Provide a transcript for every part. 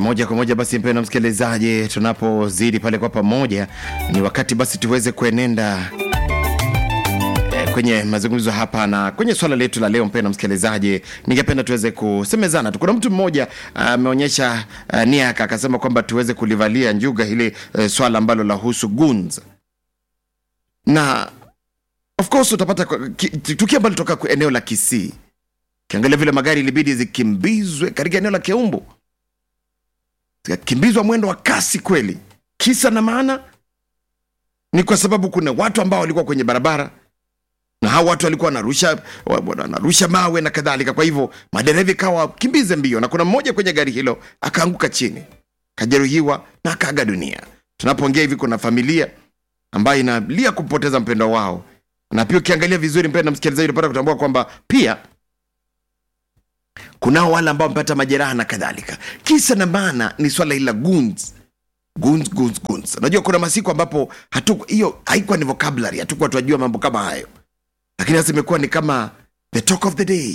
moja kwa moja basi, mpendwa msikilizaji, tunapozidi pale kwa pamoja, ni wakati basi tuweze kuenenda eh, kwenye mazungumzo hapa na kwenye swala letu la leo. Mpendwa msikilizaji, ningependa tuweze kusemezana tu. Kuna mtu mmoja ameonyesha uh, nia yake akasema kwamba tuweze kulivalia njuga hili uh, swala ambalo lahusu guns na of course utapata kwa- ki- tukio ambalo toka eneo la Kisii kiangalia vile magari ilibidi zikimbizwe katika eneo la Keumbu, zikakimbizwa mwendo wa kasi kweli. Kisa na maana ni kwa sababu kuna watu ambao walikuwa kwenye barabara na hao watu walikuwa wanarusha wa- wanarusha mawe na kadhalika. Kwa hivyo madereva ikawa kimbize mbio, na kuna mmoja kwenye gari hilo akaanguka chini, akajeruhiwa na akaaga dunia. Tunapoongea hivi, kuna familia ambayo inalia kupoteza mpendo wao, na pia ukiangalia vizuri, mpendo msikilizaji, unapata kutambua kwamba pia kunao wale ambao wamepata majeraha na kadhalika. Kisa na maana ni swala hili la guns guns guns guns. Unajua kuna masiku ambapo hatu hiyo haikuwa ni vocabulary, hatukuwa tunajua mambo kama hayo, lakini sasa imekuwa ni kama the talk of the day,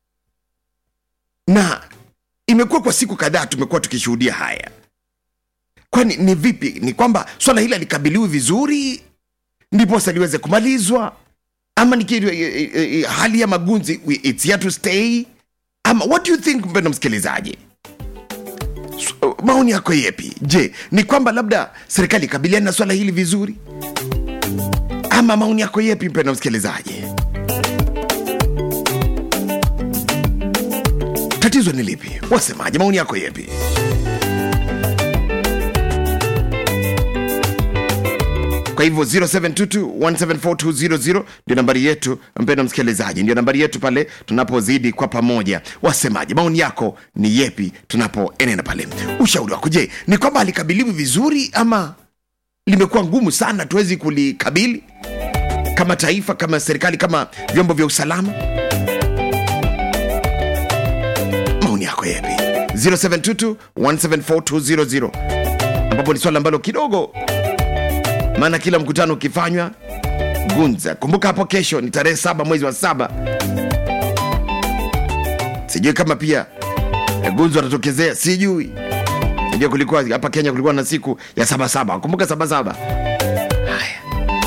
na imekuwa kwa siku kadhaa tumekuwa tukishuhudia haya. Kwani ni vipi? Ni kwamba swala hili alikabiliwi vizuri ndiposa liweze kumalizwa, ama ni kitu- eh, eh, eh, hali ya magunzi it's here to stay ama what do you think mpendo msikilizaji S- maoni yako yepi je ni kwamba labda serikali ikabiliana na swala hili vizuri ama maoni yako yepi mpendo msikilizaji tatizo ni lipi wasemaje maoni yako yepi kwa hivyo 0722174200 ndio nambari yetu mpendo msikilizaji ndio nambari yetu pale tunapozidi kwa pamoja wasemaji maoni yako ni yepi tunapoenenda pale ushauri wako je ni kwamba alikabiliwi vizuri ama limekuwa ngumu sana tuwezi kulikabili kama taifa kama serikali kama vyombo vya usalama maoni yako yepi 0722174200 ambapo ni swala ambalo kidogo maana kila mkutano ukifanywa gunza kumbuka hapo kesho ni tarehe saba mwezi wa saba sijui kama pia eh, gunza watatokezea sijui sijui kulikuwa hapa kenya kulikuwa na siku ya sabasaba kumbuka sabasaba haya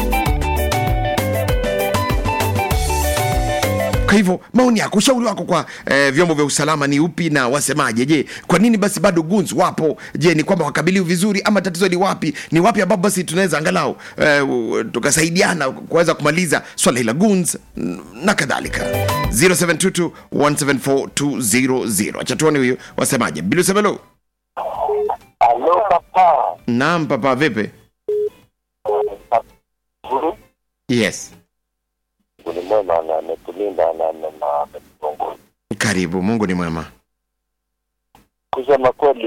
kwa hivyo maoni yako ushauri wako kwa eh, vyombo vya usalama ni upi na wasemaje je kwa nini basi bado guns wapo je ni kwamba wakabiliwi vizuri ama tatizo ni wapi ni wapi ambapo basi tunaweza angalau eh, u- tukasaidiana kuweza kumaliza swala hili la guns n- na kadhalika 0722174200 acha tuone huyu wasemaje bilusemelo Alo papa. naam papa vipi yes Ni mwema na ametulinda na na- na ametuongoza. karibu mungu ni mwema Kusema kweli